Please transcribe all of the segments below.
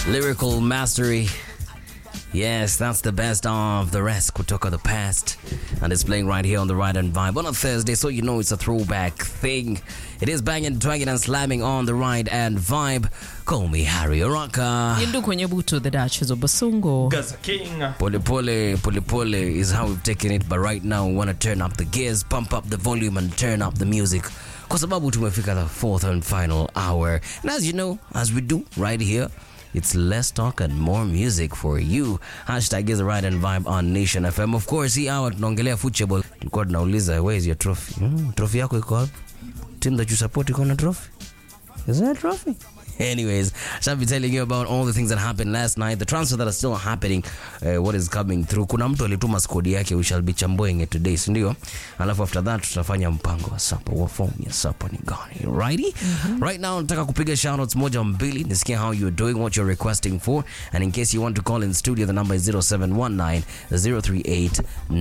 Lyrical mastery. Yes, that's the best of the rest kutoka the past. And it's playing right here on the Right and Vibe on a Thursday, so you know it's a throwback thing. It is banging, dragging, and slamming on the Right and Vibe. Call me Harry Oraka. Yindu kwenye buto the Duchess of Basungo. Gaza King. Pole pole, pole pole is how we've taken it, but right now we want to turn up the gears, pump up the volume, and turn up the music. Kwa sababu tumefika the fourth and final hour. And as you know, as we do right here, it's less talk and more music for you. Hashtag is the right and vibe on Nation FM. Of course, hii hour tunaongelea football. Tulikuwa tunauliza where is your trophy? Hmm, trophy yako iko wapi? Team that you support iko na trophy? Is there a trophy? Anyways, shall be telling you about all the things that happened last night, the transfer that are still happening, uh, what is coming through. Kuna mtu alituma skodi yake, we shall be chamboing it today, si ndio? Alafu after that tutafanya mpango wa sapa, wa form ya sapa ni gani, righty? Right now nataka kupiga shoutouts moja mbili, nisikie how you're doing, what you're requesting for, and in case you want to call in studio, the number is 0719 038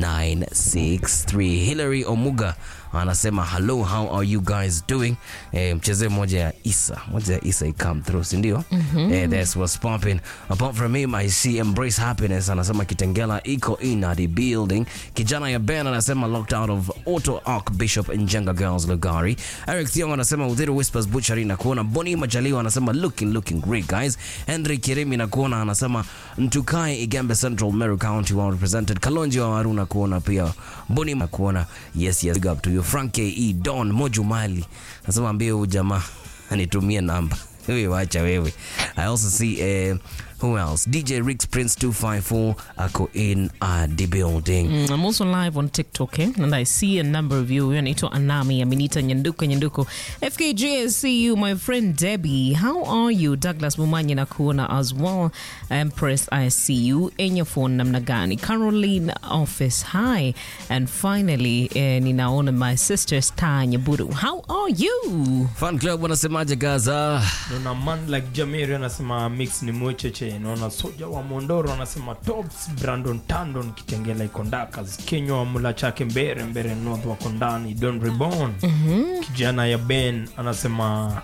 963. Hillary Omuga anasema hello how are you guys doing eh, mchezee moja ya isa moja ya isa ikam through sindio mm-hmm. eh, that's what's popping apart from him i see embrace happiness anasema kitengela iko in at the building kijana ya ben anasema locked out of auto archbishop njenga girls lugari eric thiong anasema udhiru whispers butchery na kuona boni majaliwa anasema looking looking great guys henry kirimi na kuona anasema ntukai igembe central meru county well represented kalonji wa waru na kuona pia boni na kuona yes yes big up to you frank ke don mojumali anasema ambie huyu jamaa anitumie namba wewe wacha wewe i also see uh, who else dj rix prince 254 ako in uh, the building Mm, I'm also live on TikTok, eh? and I see a number of you. Anaitwa Anami, Aminita Nyanduka Nyanduko. FKJ, I see you, my friend Debbie. How are you? Douglas Mumanya Nakuona as well. Empress, I see you. Enya phone namna gani? Caroline Office, hi. And finally, eh, ninaona my sister Star Nyaburu. How are you? fan club wanasemaje gaza Naona man like Jamiri anasema mix ni mwecheche. Naona soja wa Mondoro anasema tops. Brandon Tandon Kitengela iko Ndakas. Kenywa wa mula chake mbere mbere north wako ndani. Don Reborn. Kijana ya Ben anasema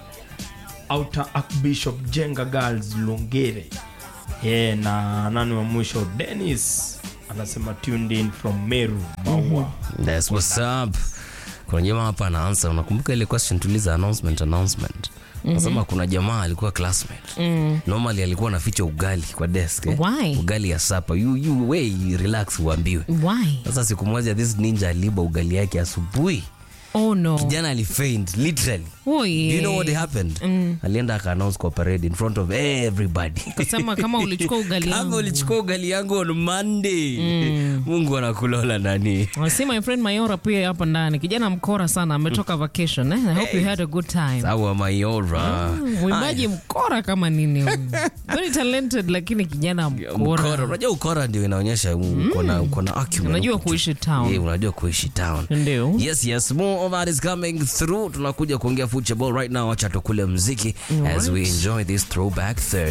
outer archbishop Jenga Girls Lungere. Yeah, na nani wa mwisho Dennis anasema tuned in from Meru Maua. That's what's up. Kuna jamaa hapa anaansa, unakumbuka ile question tuliza announcement announcement. Nasema kuna jamaa alikuwa classmate. Normally alikuwa anaficha ugali kwa desk. Eh? Why? Ugali ya sapa. You you way relax uambiwe. Why? Sasa siku moja this ninja aliba ugali yake asubuhi. Oh no. Kijana alifaint literally. Oh, Do yeah. you know what happened? Alienda aka announce kwa parade in front of everybody. Kasema kama ulichukua ugali Kama yangu. ulichukua ugali yangu on Monday. Mungu anakulola nani? I see my friend Mayora pia hapa ndani. Kijana mkora sana ametoka vacation. Eh? I hope you had a good time. Sawa Mayora. Mwimbaji mkora kama nini huyu. Very talented lakini kijana Mkora. mkora. Unajua ukora ndio inaonyesha uko na uko na acumen. Unajua Uko tu- kuishi town. Yeah, unajua kuishi town. Ndio. Yes, yes, more of that is coming through. Tunakuja kuongea football right now. Acha tukule mziki as we enjoy this throwback Thursday.